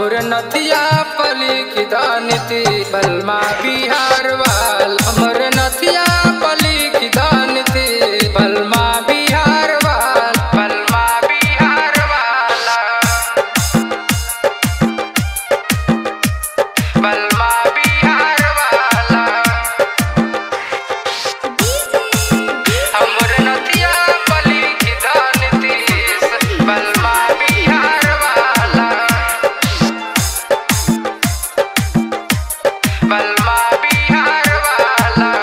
हमर नथिया पली की दानती बलमा बिहार वाल हमर नथिया पली की दानती बलमा बिहार वाल बलमा बिहार वाला बलमा बिहार वाला हमर नथिया पली की दानती बलमा बिहार वाला बलमा बिहार वाला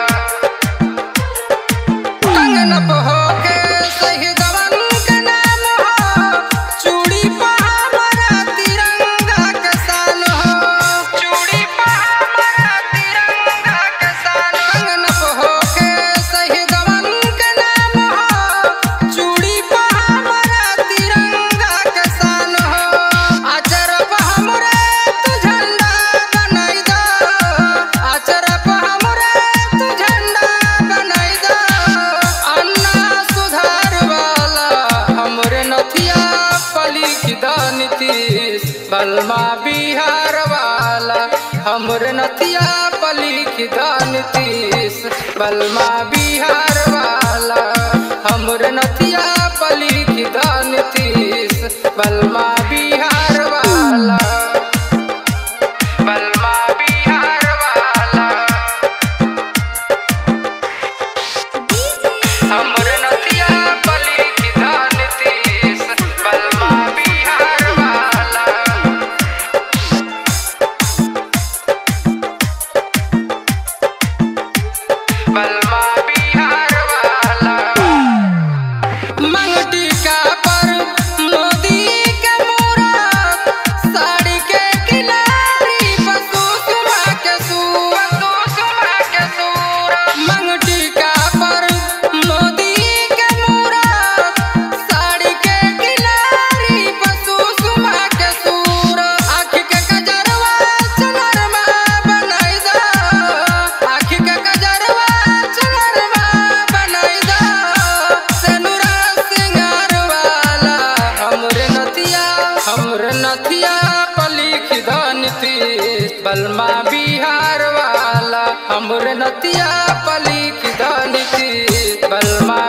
कंगन बहो के सही दवन के नाम हो चूड़ी पा हमारा तिरंगा के सान हो चूड़ी पा हमारा तिरंगा के सान कंगन बहो के सही दवन के नाम हो चूड़ी पा हमारा तिरंगा के सान हो आचर पा हमरे तू झंडा बनाई दो आचर पा हमरे तू झंडा बनाई दो अन्ना सुधार वाला हमरे नथिया पली की दानतीस बलमा बिहार वाला हमरे नथिया पली की दानतीस बलमा बिहार वाला हमरे नथिया पली की दानतीस बलमा बिहार वाला बलमा बिहार वाला हमर नथिया पली की दानतीस बलमा बिहार वाला बलमा बिहार वाला मंगटी का पर मोदी के मूरत साड़ी के किनारी पशु सुमा के सूर सुमा के सूर मंगटी का पर मोदी के मूरत साड़ी के किनारी पशु सुमा के सूर आँख के कजरवा चनरमा बनाई दो आँख के कजरवा चनरमा बनाई दो सेनुरा सिंगार वाला हमरे नथिया हमरे नथिया पली की दानती बलमा बिहार वाला हमरे नथिया पली की दानती बलमा